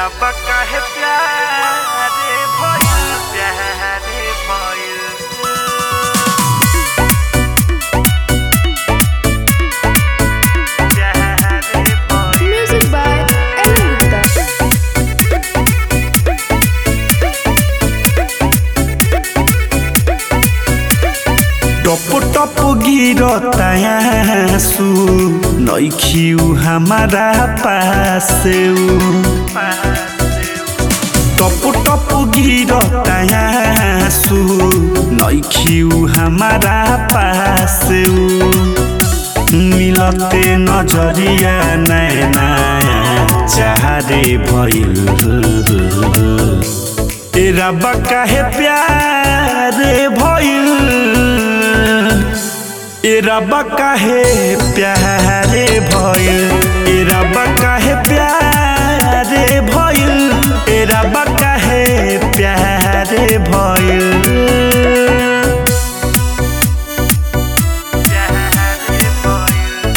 रब काहे प्यारे भइल प्यारे भइल प्यारे भइल Music by Ellen Gupta. टप टप गिरता आंसू नइखिउ हमारा पासे टप टप गिरता आंसू नइखिउ हमारा पासे मिलते नजरिया नैना चाहरे भइल ए रब काहे प्यारे भइल ए रब काहे प्यारे भइल ए रब काहे प्यारे भइल ए रब काहे प्यारे भइल प्यारे भइल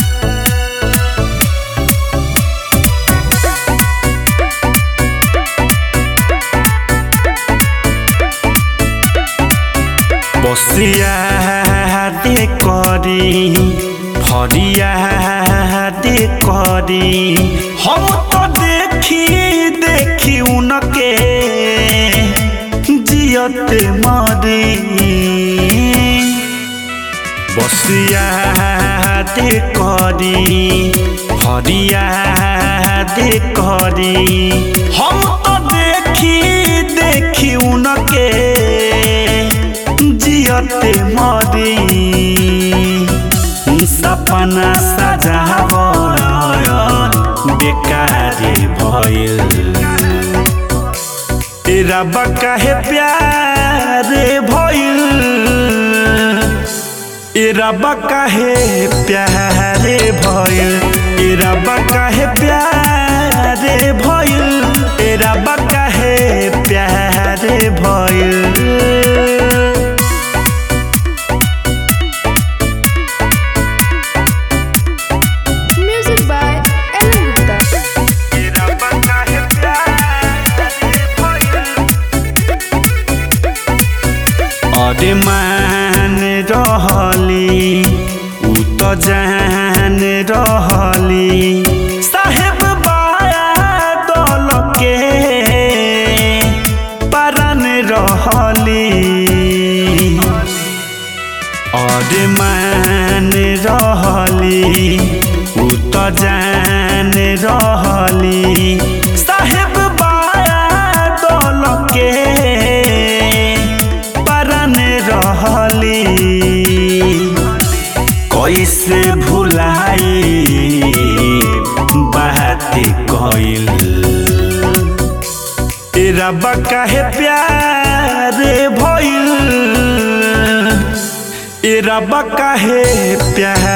বসিয়া দে করি ফরিয়া দে করি হম তো দেখি দেখি উনকে জিয়তে মরি বসিয়া দে করি হরিয়া দে করি হম তো দেখি দেখি উনকে जियते मरी सपना सजाव बेकारी भइल ए रब काहे प्यारे भइल ए रब काहे प्यारे भइल ए रब काहे प्यारे भइल ए रब काहे प्यारे भइल Music by Ellen Gupta. अरे मान रहली उ त जान रहली साहेब बाया दल के परन रहली अरे मान रहली उ त जान रहली साहेब बाया दल के परन रहली कैसे भुलाई बात कइल ए रब काहे प्यारे भइल ए रब काहे प्यारे